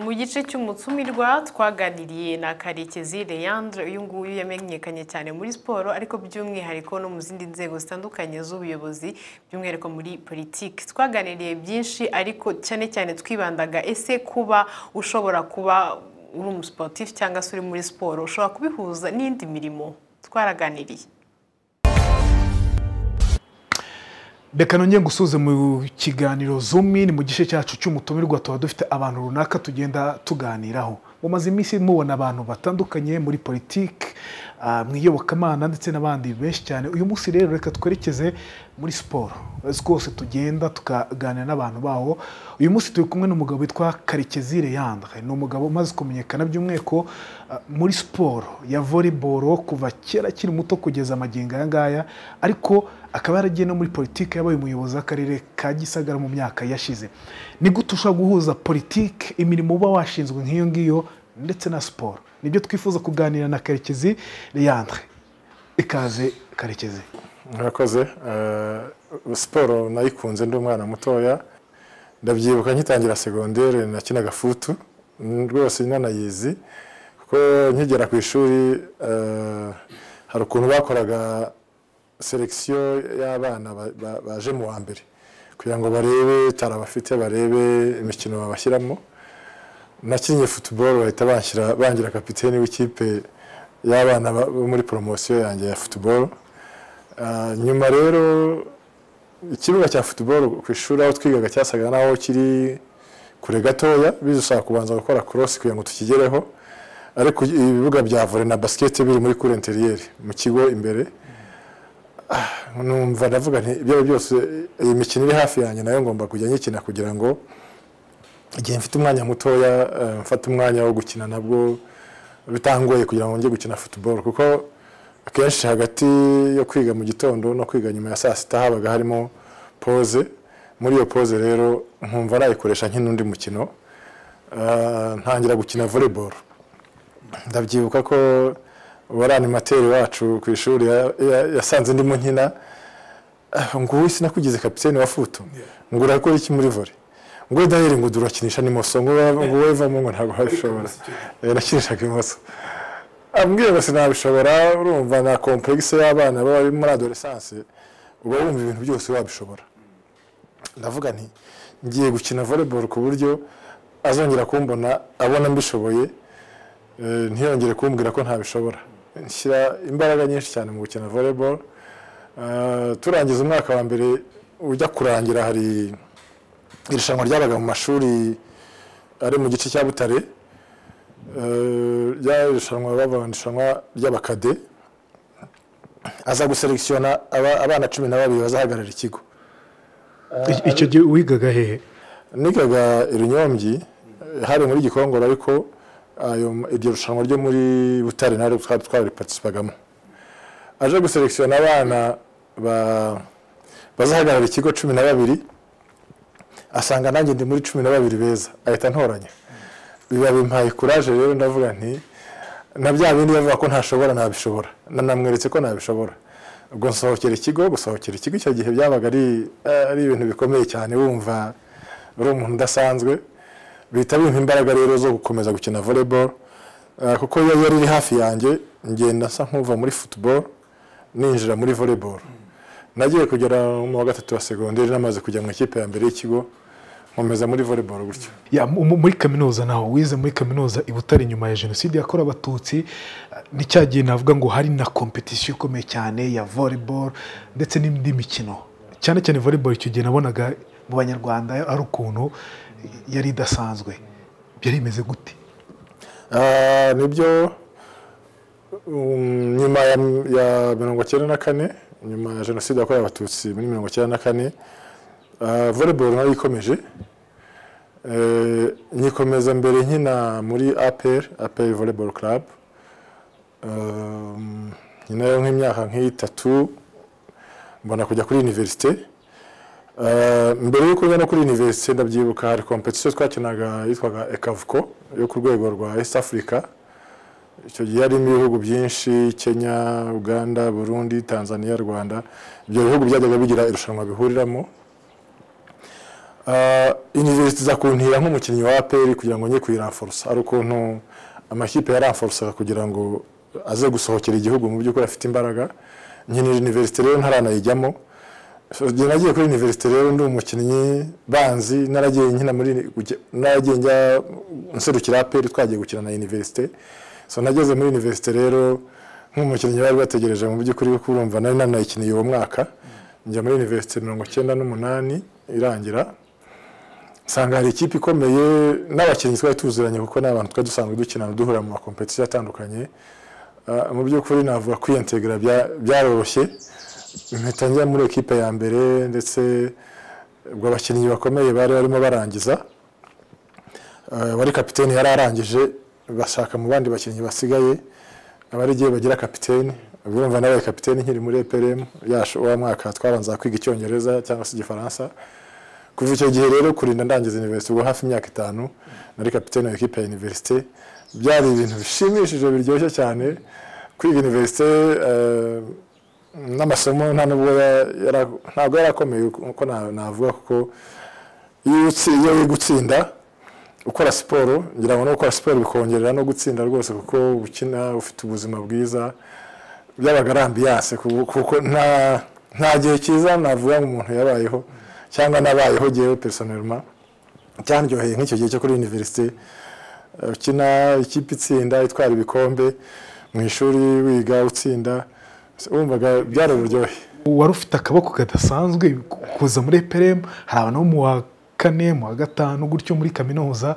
mu gice cy'umutsumirwa twaganiriye na karekezi Leandre uyu nguyu yamenyekanye cyane muri siporo ariko by'umwihariko no mu zindi nzego zitandukanye z'ubuyobozi by'umwihariko muri politiki twaganiriye byinshi ariko cyane cyane twibandaga ese kuba ushobora kuba uri umusiporutifu cyangwa se uri muri siporo ushobora kubihuza n'indi mirimo twaraganiriye reka nongeye gusubize mu kiganiro zumi ni mu gice cyacu cy'umutumirwa tuba dufite abantu runaka tugenda tuganiraho mumaze iminsi mubona abantu batandukanye muri politiki mu iyobokamana ndetse n'abandi benshi cyane uyu munsi rero reka twerekeze muri siporo rwose tugenda tukaganira n'abantu baho uyu munsi turi kumwe n'umugabo witwa karekezi Leandre ni umugabo umaze kumenyekana by'umwihariko muri siporo ya voleboro kuva kera akiri muto kugeza amagingo aya ngaya ariko akaba yaragiye no muri politiki yabaye umuyobozi w'akarere ka gisagara mu myaka yashize ni gute ushobora guhuza politiki imirimo uba washinzwe nk'iyo ngiyo ndetse na siporo nibyo twifuza kuganira na karekezi Leandre ikaze karekezi murakoze siporo nayikunze ndi umwana mutoya ndabyibuka nkitangira segonderi nakinaga futu rwose nanayizi kuko nkigera ku ishuri hari ukuntu bakoraga selekisiyo y'abana baje mu wa mbere kugira ngo barebe tara bafite barebe imikino babashyiramo nakinnye futuboro bahita bangira kapiteni w'ikipe y'abana bo muri poromosiyo yanjye ya futuboro nyuma rero ikibuga cya futuboro ku ishuri aho twigaga cyasaga naho kiri kure gatoya bidusaba kubanza gukora korosi kugira ngo tukigereho ariko ibibuga bya vore na basiketi biri muri kure interiyeri mu kigo imbere numva ndavuga nti ibyo byose iyi mikino iri hafi yanjye nayo ngomba kujya nyikina kugira ngo igihe mfite umwanya mutoya mfate umwanya wo gukina nabwo bitangoye kugira ngo njye gukina futuboro kuko akenshi hagati yo kwiga mu gitondo no kwiga nyuma ya saa sita habaga harimo pose muri iyo pose rero nkumva nayikoresha nk'inundi mukino ntangira gukina voleboro ndabyibuka ko uwari animateri wacu ku ishuri yasanze ndimo nkina ngo ubu sinakugize kapitene wa futu ngo urakora iki muri vore ngo daheri ngo durakinisha n'imoso ngo wowe vamo ngo ntabwo wabishobora nakinishaga imoso ambwiye ngo sinabishobora urumva na kompuregisi y'abana bari muri adoresanse uba wumva ibintu byose wabishobora ndavuga nti ngiye gukina voleboro ku buryo azongera kumbona abona mbishoboye ntiyongere kumbwira ko ntabishobora nshyira imbaraga nyinshi cyane mu gukina voleboro turangiza umwaka wa mbere ujya kurangira hari irushanwa ryabaga mu mashuri ari mu gice cya butare ryarushanwa bavuga irushanwa ry'abakade aza guselekisiyona abana cumi na babiri bazahagarara ikigo icyo gihe wigaga hehe nigaga irunyombyi hari muri gikongoro ariko iryo rushanwa ryo muri butare nawe twabiripatisipagamo aje guselekisiyona abana bazahagarara ikigo cumi na babiri asanga nanjye ndi muri cumi na babiri beza ahita ntoranya biba bimpaye kuraje rero ndavuga nti na bya bindi bavuga ko ntashobora nabishobora nanamweretse ko nabishobora ubwo nsohokera ikigo gusohokera ikigo icyo gihe byabaga ari ibintu bikomeye cyane wumva uri umuntu udasanzwe bihita bimpa imbaraga rero zo gukomeza gukina voleboro kuko iyo yari iri hafi yanjye ngenda nsa nk'uva muri futuboro ninjira muri voleboro nagiye kugera mu wa gatatu wa segonderi namaze kujya mu ikipe ya mbere y'ikigo nkomeza muri voleboro gutyo muri kaminuza naho wize muri kaminuza i Butare nyuma ya jenoside yakorewe abatutsi ni cya gihe navuga ngo hari na kompetisiyo ikomeye cyane ya voleboro ndetse n'indi mikino cyane cyane voleboro icyo gihe nabonaga mu banyarwanda ari ukuntu yari idasanzwe byari bimeze gute nibyo nyuma ya mirongo icyenda na kane nyuma ya jenoside yakorewe abatutsi muri mirongo icyenda na kane voleboro nayo ikomeje nyikomeza mbere nkina muri aperi aperi voleboro club nayo nk'imyaka nk'itatu mbona kujya kuri univerisite mbere y'uko njya no kuri univerisite ndabyibuka hari kompetisiyo twakinaga yitwaga ekavuko yo ku rwego rwa east africa icyo gihe harimo ibihugu byinshi kenya uganda burundi tanzania rwanda ibyo bihugu byajyaga bigira irushanwa bihuriramo iniverisite izakuntira nk'umukinnyi wa aperi kugira ngo njye kuyiramforosa hari ukuntu amakipe yaramforosaga kugira ngo aze gusohokera igihugu mu by'ukuri afite imbaraga nyine iniverisite rero ntaranayijyamo igihe nagiye kuri iniverisite rero ndi umukinnyi banzi naragiye nkina muri naragiye njya nserukira aperi twagiye gukina na iniverisite so nageze muri iniverisite rero nk'umukinnyi bari bategereje mu by'ukuri kuko urumva nari nanayikiniye uwo mwaka njya muri iniverisite mirongo icyenda n'umunani irangira nsanga hari ikipe ikomeye n'abakinnyi twari tuziranye kuko ni abantu twari dusanzwe dukina duhura mu makompetisiyo atandukanye Ah, mu by'ukuri navuga kwiyantegura byaroroshye impeta njya muri ekipe ya mbere ndetse ubwo abakinnyi bakomeye bari barimo barangiza Ah, wari kapiteni yari arangije bashaka mu bandi bakinnyi basigaye abarigiye bagira kapiteni ubwo urumva nabaye kapiteni nkiri muri EPRM yacu wa mwaka twabanza kwiga icyongereza cyangwa se igifaransa kuva icyo gihe rero kurinda ndangiza universite ubwo hafi imyaka itanu nari kapiteni wa ekipe ya universite byari ibintu bishimishije biryoshye cyane kwiga universite eh, n'amasomo nta nubwo ya- yara- ntabwo yari akomeye uko na- navuga kuko iyo utsi- iyo uri gutsinda ukora siporo ngira ngo no gukora siporo bikongerera no gutsinda rwose kuko ukina ufite ubuzima bwiza byabaga ari ambiyanse ku- kuko nta nta gihe cyiza navuga ngo umuntu yabayeho cyangwa nabayeho jyewe personelma cyandyoheye nk'icyo gihe cyo kuri universite ukina ikipe itsinda itwara ibikombe mu ishuri wiga utsinda wumvaga byari uburyohe wari ufite akaboko kadasanzwe kuza muri eperemu hari abantu bo mu wa kane mu wa gatanu gutyo muri kaminuza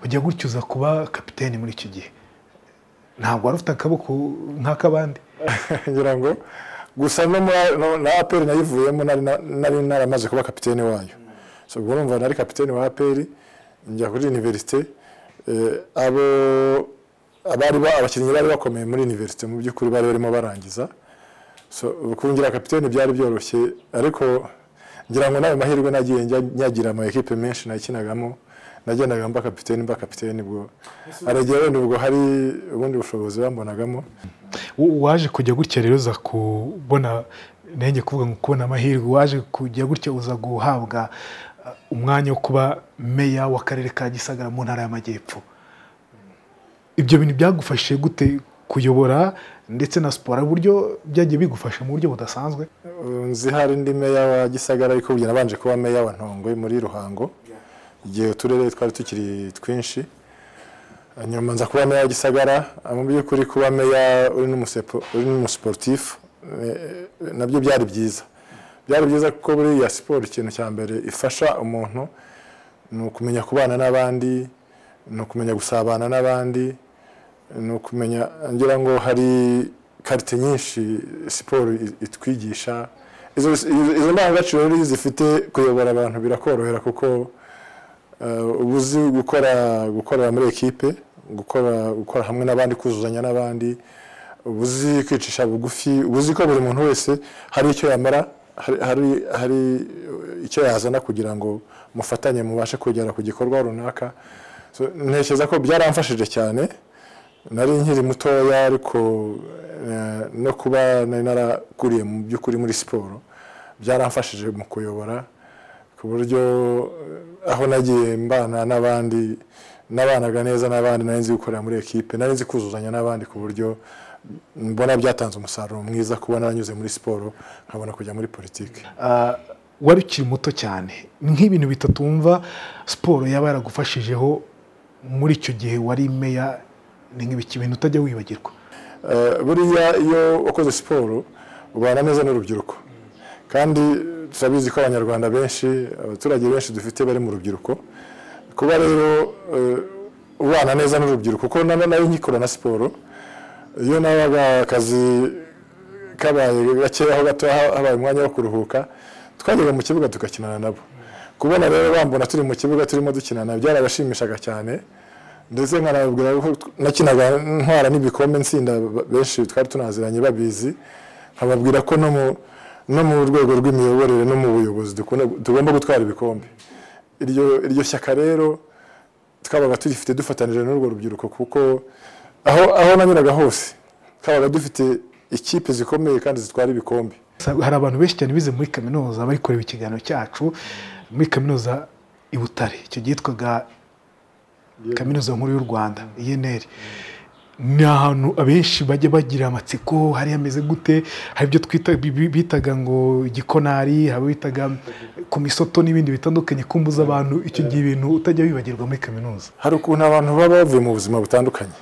ujya gutyo uza kuba kapiteni muri iki gihe ntabwo wari ufite akaboko nk'ak'abandi ngira ngo gusa no muri- no- na aperi nayivuyemo nari na- nari naramaze kuba kapitene wayo so ubwo urumva nari kapitene wa aperi njya kuri iniverisite eh, abo abari ba- abakinnyi bari bakomeye muri iniverisite mu by'ukuri bari barimo barangiza so ubu kungira kapitene byari byoroshye ariko ngira ngo n'ayo mahirwe nagiye njya- nyagira ama ekipe menshi nakinagamo nagendaga mba kapitene mba kapitene ubwo aragiye wenda ubwo hari ubundi bushobozi bambonagamo W- waje kujya gutya rero uza kubona nanjye kuvuga ngo kubona amahirwe waje kujya gutya uza guhabwa uh, umwanya wo kuba meya w'akarere ka gisagara mu ntara y'amajyepfo ibyo bintu byagufashije gute kuyobora ndetse na siporo hari uburyo byagiye bigufasha mu buryo budasanzwe nzi hari ndi meya wa gisagara ariko ubu nabanje kuba meya wa ntongwe muri ruhango igihe uturere twari tukiri twinshi nyuma nza kuba meya wa gisagara mu by'ukuri kuba meya uri n'umusepo- uri n'umusiporutifu eh, nabyo byari byiza byari byiza kuko buriya siporo ikintu cya mbere ifasha umuntu ni ukumenya kubana n'abandi ni ukumenya gusabana n'abandi ni ukumenya ngira ngo hari karite nyinshi siporo i- itwigisha izo izo- izo ndangagaciro rero iyo zifite kuyobora abantu birakorohera kuko eh, uba uzi gukora gukorera muri ekipe gukora gukora hamwe n'abandi kuzuzanya n'abandi uba uzi kwicisha bugufi uba uzi ko buri muntu wese hari icyo yamara hari- hari hari icyo yazana kugira ngo mufatanye mubashe kugera ku gikorwa runaka So, ntekereza ko byaramfashije cyane nari nkiri mutoya ariko eh, no kuba nari narakuriye mu by'ukuri muri siporo byaramfashije mu kuyobora ku buryo eh, aho nagiye mbana n'abandi nabanaga neza n'abandi nari nzi gukorera muri ekipe nari nzi kuzuzanya n'abandi ku buryo mbona byatanze umusaruro mwiza kuba naranyuze muri siporo nkabona kujya muri politiki Uh, wari ukiri muto cyane nk'ibintu bitatu wumva siporo yaba yaragufashijeho muri icyo gihe wari meya ni nk'ibiki bintu utajya wibagirwa Eh, buriya iyo wakoze siporo ubana neza n'urubyiruko kandi turabizi ko abanyarwanda benshi abaturage benshi dufite bari mu rubyiruko kuba rero eh, ubana neza n'urubyiruko kuko nana nayo nkikora na siporo iyo nabaga akazi kabaye gakeyaho gato ha- habaye umwanya wo kuruhuka twajyaga mu kibuga tugakinana nabo kubona rero bambona turi mu kibuga turimo dukinana byarabashimishaga cyane ndetse nkanababwira ko tw- nakinaga ntwara n'ibikombe nsinda ba- benshi twari tunaziranye babizi nkababwira ko no mu no mu rwego rw'imiyoborere no mu buyobozi dukunda- tugomba gutwara ibikombe iryo iryo shyaka rero twabaga turifite dufatanije n'urwo rubyiruko kuko aho aho nanyuraga hose twabaga dufite ikipe zikomeye kandi zitwara ibikombe hari abantu benshi cyane bize muri kaminuza bari kureba ikiganiro cyacu muri kaminuza i butare icyo cyitwaga kaminuza nkuru y'u rwanda inr ni ahantu abenshi bajya bagira amatsiko hari hameze gute hari ibyo twita bi- bitaga ngo igikonari hari bitaga ku misoto n'ibindi bitandukanye kumbuza abantu icyo gihe ibintu utajya wibagirwa muri kaminuza hari ukuntu abantu baba bavuye mu buzima butandukanye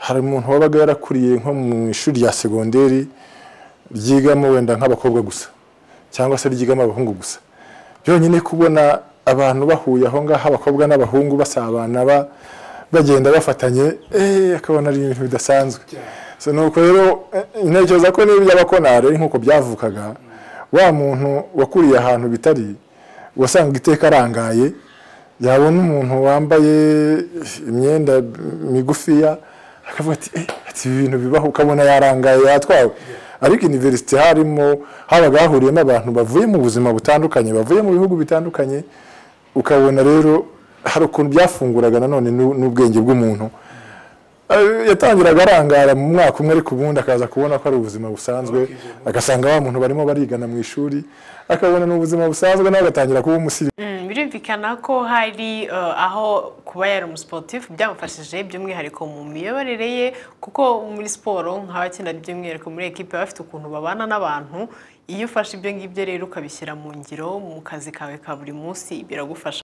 hari umuntu wabaga yarakuriye nko mu ishuri rya segonderi ryigamo wenda nk'abakobwa gusa cyangwa se ryigamo abahungu gusa byonyine kubona abantu bahuye aho ngaho abakobwa n'abahungu basabana ba- bagenda bafatanye eh, akabona ari ibintu bidasanzwe so nuko rero eh, ntekereza ko niba iby'abakonari ari nk'uko byavukaga wa muntu wakuriye ahantu bitari wasanga iteka arangaye yabona umuntu wambaye imyenda migufiya akavuga ati "Eh, ati ibi bintu bibaho ukabona yarangaye yatwawe ariko iniverisite harimo habaga hahuriyemo abantu bavuye mu buzima butandukanye bavuye mu bihugu bitandukanye ukabona rero hari ukuntu byafunguraga nanone n'u- n'ubwenge bw'umuntu Eh, yatangiraga arangara mu mwaka umwe ariko ubundi akaza kubona ko ari ubuzima busanzwe agasanga wa muntu barimo barigana mu ishuri akabona ni ubuzima busanzwe nawe agatangira kuba umusirimu Mm, birumvikana ko hari eh, aho kuba yari umusiporutifu byamufashije by'umwihariko mu miyoborere ye kuko muri siporo nk'abakina by'umwihariko muri ekipe bafite ukuntu babana n'abantu iyo ufashe ibyo ngibyo rero ukabishyira mu ngiro mu kazi kawe ka buri munsi biragufasha